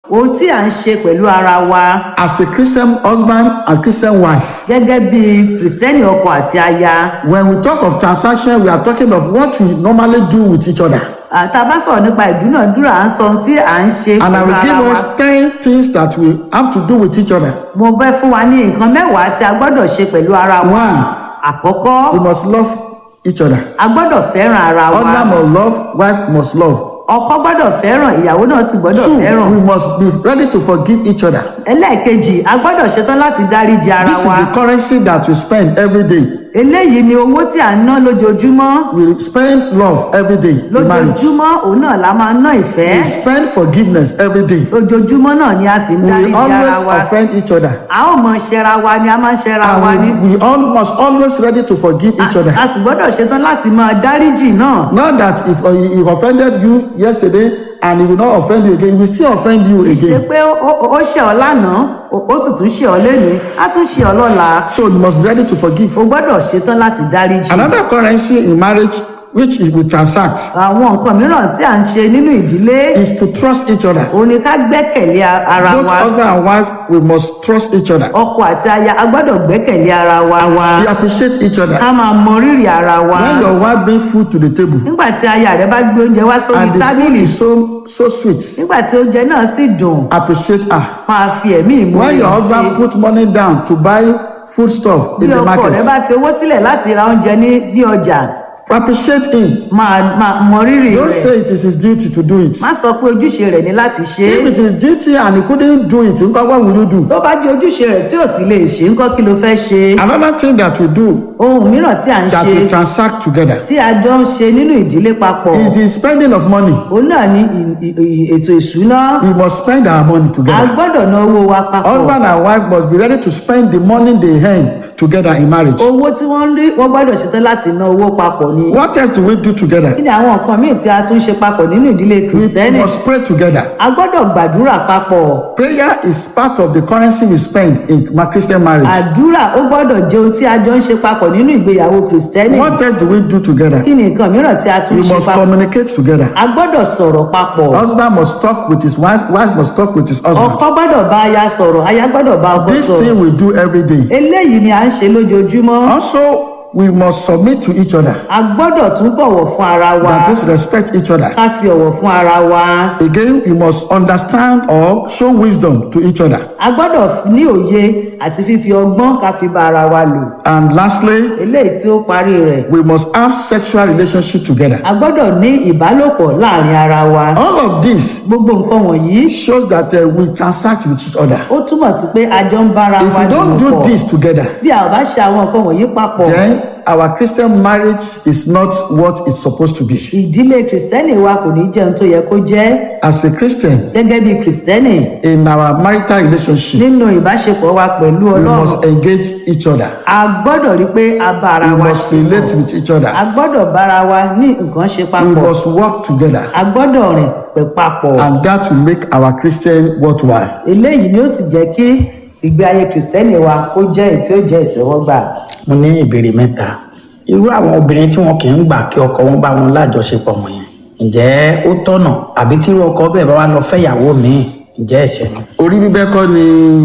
ohun tí à ń ṣe pẹ̀lú ara wa as a Christian husband and Christian wife. gẹ́gẹ́ bí kìrìsìtẹ́nì ọkọ àti aya When we talk of transaction, we are talking of what we normally do with each other. àtà bá sọ̀rọ̀ nípa ìdúnàdúrà à ń sọ ohun tí à ń ṣe And I pẹ̀lú will ara give wa us 10 things that we have to do with each other. mo fẹ́ fún wa ní nǹkan mẹ́wàá tí a gbọ́dọ̀ ṣe pẹ̀lú ara wa One, àkọ́kọ́ we must love each other. a gbọ́dọ̀ fẹ́ràn ara wa Husband must love, wife must love. ọkọ gbọ́dọ̀ fẹ́ràn ìyàwó náà sì gbọ́dọ̀ Two, fẹ́ràn we must be ready to forgive each other. ẹlẹ́ẹ̀kejì a gbọ́dọ̀ ṣetán láti dáríji ara This is wa the currency that we spend every day. eléyìí ni owó tí à ń ná lójoojúmọ́ We spend love every day in marriage. lójoojúmọ́ òun náà la máa ń ná ìfẹ́ We spend forgiveness every day. lójoojúmọ́ náà ni a sì ń We dáríji always ara wa offend each other. a ó mọ ṣẹra wa ni a máa ń ṣẹra wa ni And we, we all must always ready to forgive each a other. a sì gbọ́dọ̀ ṣetán láti máa dáríjì náà Not that if uh, he offended you yesterday and he will not offend you again, he will still offend you ṣe again. pé ó- ó ó ṣe ọ lánàá ó ó sì tún ṣe ọ lénìí á tún ṣe ọ lọ́la So you must be ready to forgive. o gbọ́dọ̀ ṣetán láti dáríjì Another currency in marriage which is we transact àwọn nǹkan mìíràn tí à ń ṣe nínú ìdílé is to trust each other. òun ni ká gbẹ́kẹ̀lé a- ara Both wa husband and wife, we must trust each other. ọkọ àti aya a gbọ́dọ̀ gbẹ́kẹ̀lé ara wa wa We appreciate each other. ká máa mọ rírì ara wa When your wife bring food to the table nígbà tí aya rẹ bá gbé oúnjẹ wá sórí and the food tábìlì is so so sweet, nígbà tí oúnjẹ náà sì dùn appreciate her. máa fi ẹ̀mí ìmúre When your sí husband put money down to buy food stuff bí in the ọkọ rẹ market, bá fi owó sílẹ̀ láti ra oúnjẹ ní ní ọjà appreciate him. máa máa mọ rírì Don't rẹ̀ say it is his duty to do it. má sọ pé ojúṣe rẹ̀ ní láti ṣe If é it is duty and he couldn't do it, nǹkan what will you do? tó bá jẹ́ ojúṣe rẹ̀ tí ò sì lè ṣe ńkọ́ kí ló fẹ́ ṣe Another thing that we do ohun mìíràn tí à ń that ṣe we transact together tí a jọ ń ṣe nínú ìdílé papọ̀ is the spending of money. òun náà ní ì- ì- ì- ètò ìṣúná We must spend our money a together. gbọ́dọ̀ ná owó wa papọ̀ Husband and wife must be ready to spend the money they earn together in marriage. owó tí wọ́n ń rí wọ́n gbọ́dọ̀ ṣetán láti ná owó papọ̀ ni What else do we do together? kí ni àwọn nǹkan míì tí a tún ṣe papọ̀ nínú ìdílé We kìrìsìtẹ́nì must pray together. a gbọ́dọ̀ gbàdúrà papọ̀ Prayer is part of the currency we spend in my Christian marriage. àdúrà ó gbọ́dọ̀ jẹ́ ohun tí a jọ ń ṣe papọ̀ nínú ìgbéyàwó kìrìsìtẹ́nì What else do we do together? kí ni nǹkan mìíràn tí a tún We ṣe must papọ̀ communicate together. a gbọ́dọ̀ sọ̀rọ̀ papọ̀ Husband must talk with his wife, wife must talk with his husband. ọkọ gbọ́dọ̀ bá aya sọ̀rọ̀ aya gbọ́dọ̀ bá ọkọ This sọ̀rọ̀ thing we do every day. eléyìí ni à ń ṣe lójoojúmọ́ Also, we must submit to each other. a gbọ́dọ̀ tún bọ̀wọ̀ fún ara wa That is, respect each other. ká fi ọ̀wọ̀ fún ara wa Again, we must understand or show wisdom to each other. a gbọ́dọ̀ ní òye àti fífi ọgbọ́n ká fi bá ara wa lò And lastly, eléyìí tí ó parí rẹ̀ we must have sexual relationship together. a gbọ́dọ̀ ní ìbálòpọ̀ láàrin ara wa All of this gbogbo nǹkan wọ̀nyí shows that uh, we transact with each other. ó túmọ̀ sí pé a jọ ń bára If wa we don't do dòwò pọ̀ this together, bí a ò bá ṣe àwọn nǹkan wọ̀nyí papọ̀ then our Christian marriage is not what it's supposed to be. ìdílé kìrìsìtẹ́nì wa kò ní jẹun tó yẹ kó jẹ́ As a Christian, gẹ́gẹ́ bí kìrìsìtẹ́nì in our marital relationship, nínú ìbáṣepọ̀ wa pẹ̀lú we ọlọ́run must engage each other. a gbọ́dọ̀ rí pé a bá ara We wa must ṣe relate pọ̀ with each a other. gbọ́dọ̀ bára wa ní nǹkan ṣe We papọ̀ must work together. a gbọ́dọ̀ rìn pẹ̀ papọ̀ And that will make our Christian worthwhile. eléyìí ni ó sì jẹ́ kí ìgbé ayé kìrìsìtẹ́nì wa kó jẹ́ èyí tí ó jẹ́ ìtẹ́wọ́gbà mo ní ìbéèrè mẹ́ta irú àwọn obìnrin tí wọn kì í gbà kí ọkọ wọn bá wọn lájọṣepọ̀ wọn yẹn ǹjẹ́ ó tọ̀nà àbí tí irú ọkọ bẹ́ẹ̀ bá wà lọ fẹ́yàwó míì ǹjẹ́ ẹ̀ṣẹ̀ ni. Orí bíbẹ́ kọ́ ni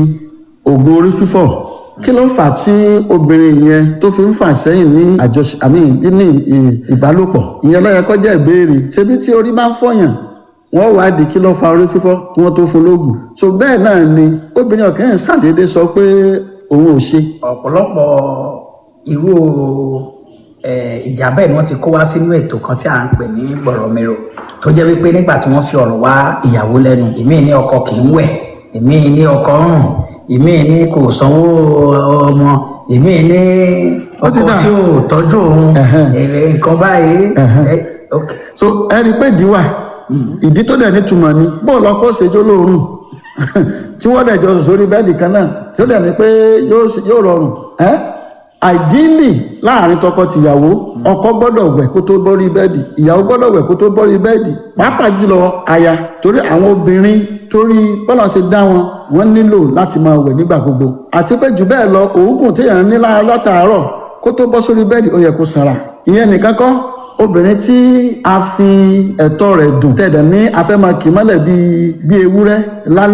oògùn orí fífọ́. Kí ló fà á tí obìnrin yẹn tó fi ń fà sẹ́yìn ní àjọṣe àmì ní ì- ìbálòpọ̀? Ìyẹn ló yẹ kó jẹ́ ìbéèrè. Ṣebí tí orí bá ń fọyàn, wọ́n wá di kí ló fa orí fífọ́ kí wọ́n tó fún lóògùn. So bẹ́ẹ̀ náà ni obìnrin ọ̀kẹ́ yẹn ṣàdédé sọ pé òun ò ṣe. ọ̀pọ̀lọpọ̀ irú eh, ìjà bẹ́ẹ̀ ni wọ́n ti kó wá sínú ètò kan tí à ń pè ní gbọ̀rọ̀mìrò tó jẹ́ wípé nígbà tí wọ́n fi ọ̀rọ̀ wá ìyàwó lẹ́nu ìmíì ní ọkọ kì í wẹ̀ ìmíì ní ọkọ rùn ìmíì ní kò sanwó ọmọ ìmíì ní Ó ti ọkọ dà. tí ò tọ́jú òun Ẹ̀hẹ́n. èrè nǹkan báyìí Ẹ̀hẹ́n. eh, ok. so ẹ rí i pé ìdí wà ìdí tó dẹ̀ nítumọ̀ ni bóòlù ọkọ̀ ṣèjọ́ lóorùn tí wọ́n dẹ̀ jọ sùn sórí bẹ́ẹ̀dì kan náà tí ó dẹ̀ ní pé yóò ṣe- yóò rọrùn ẹ́ àìdílì láàrin tọkọ-tìyàwó ọkọ gbọ́dọ̀ wẹ̀ kó tó bọ́rí bẹ́ẹ̀dì ìyàwó gbọ́dọ̀ wẹ̀ kó tó bọ́rí bẹ́ẹ̀dì pàápàá jùlọ aya torí àwọn obìnrin torí bọ́lá ṣe dá wọn wọ́n nílò láti máa wẹ̀ nígbà gbogbo àti pé jù bẹ́ẹ̀ lọ òógùn téèyàn ní lá- látàárọ̀ kó tó bọ́ sórí bẹ́ẹ̀dì ó yẹ kó sanra ìyẹn nìkan kọ́ obìnrin tí a fi ẹ̀tọ́ rẹ̀ dùn tẹ̀dẹ̀ ní afẹ́mọ̀ kì í mọ́lẹ̀ bíi bíi ewúrẹ́ lálẹ́